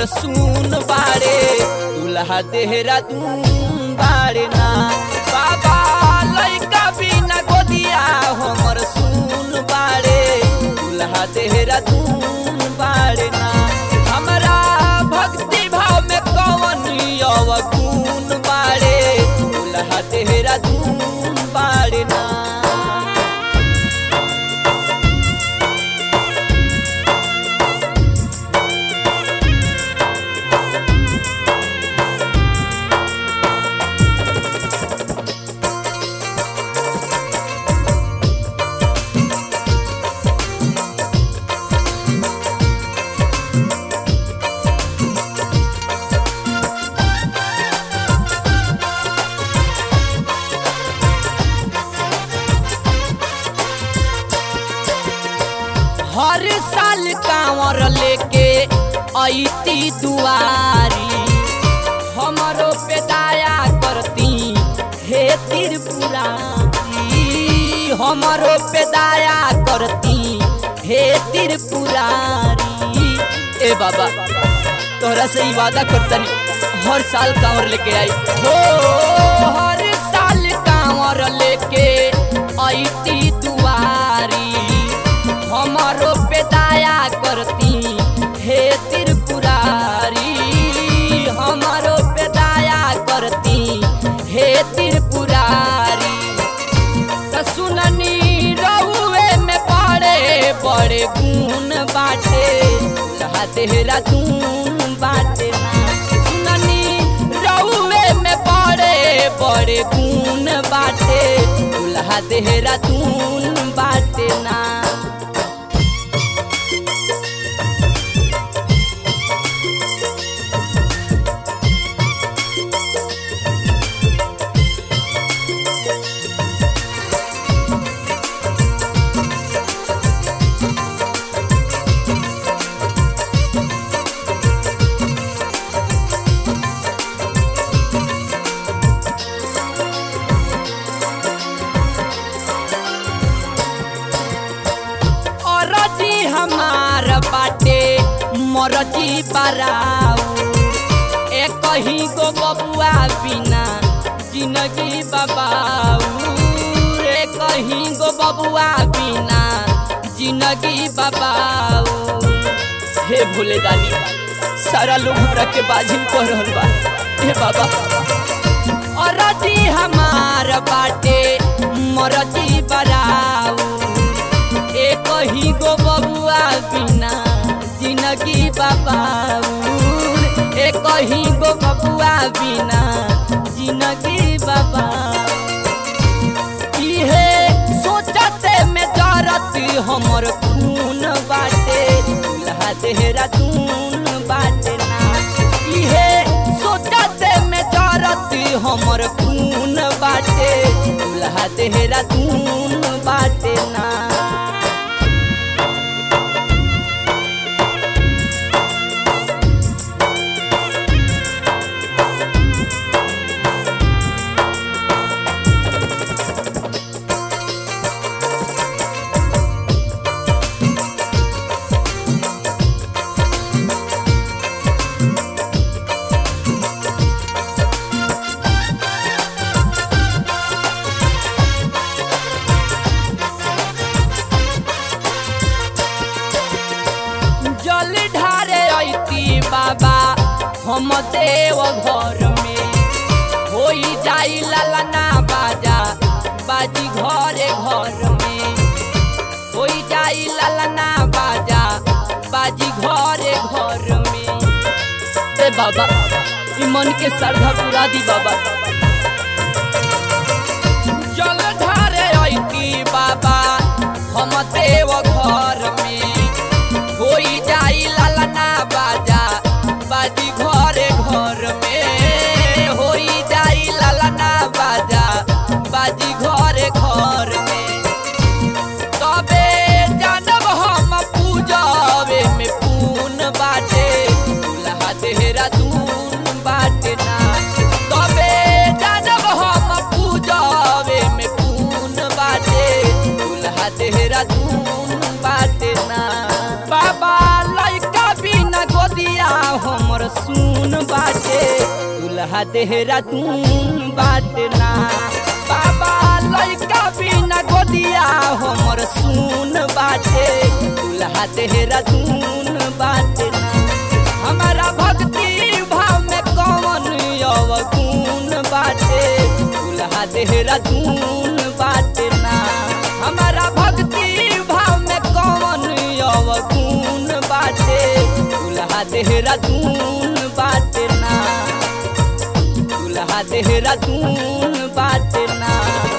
हमर सुन बाड़े दुल्हा देहरादून बाड़े ना बाबा लइका बिना गोदिया हमर सुन बाड़े दुल्हा देहरादून बाड़े ना हमरा भक्ति भाव में कवन अवगुण बाड़े दुल्हा देहरादून बाड़े ना हर साल कांवर लेके ऐती दुआरी हमरो पे दया करती हे त्रिपुरारी हमरो पे दया करती हे त्रिपुरारी ए बाबा तोहरा से ही वादा करतनी हर साल कांवर लेके आई हो हर साल कांवर लेके ऐती दुआरी हमारो पे दया करती हे त्रिपुरारी हमारो पे दया करती हे त्रिपुरारी त सुननी रहुए में बड़े बड़े गुण बाटे लहा देहरादून बाटे ना सुननी रहुए में बड़े बड़े गुण बाटे दुल्हा देहरादून बाटे ना अरजी हमार बाटे मरजी बराऊ एक ही गो बबुआ बिना जिंदगी बबाऊ एक ही गो बबुआ बिना जिंदगी बबाऊ हे भोले दानी सारा लोग हमरा के बाजिन कह रहल बा हे बाबा अरजी हमार बाटे मरजी बराऊ एक ही गो बबुआ बिना जिंदगी बाबाउर एक ही गो बबुआ बिना जिंदगी बाबा इहे सोचते में जरत हमर खून बाटे दुल्हा देहरादून बाटे ना इहे सोचते में जरत हमर खून बाटे दुल्हा देहरादून बाटे ना जल ढारे ऐती बाबा हम देव घर में होई जाई ललना बाजा बाजी घरे घर में होई जाई ललना बाजा बाजी घरे घर में ए बाबा ई मन के श्रद्धा पूरा दी बाबा जल ढारे ऐती बाबा हम देव घर में होई जाई ललना बाजा बाजी घरे घर में होई जाई ललना बाजा बाजी घरे घर में तबे जानब हम पूजबे में पून बाटे दुल्हा देहरादून बाटे ना तबे जानब हम पूजबे में पून बाटे दुल्हा देहरादून बाटे ना बाबा लइका दूल्हा देहरादून बाटना बाबा लड़का बिना गोदिया हमर सुन बाटे दूल्हा देहरादून बाटना हमारा भक्ति भाव में कौन अवगुण बाटे दूल्हा देहरादून बाटना हमारा भक्ति भाव में कौन अवगुण बाटे दूल्हा देहरादून बाटना दूल्हा देहरादून बाटना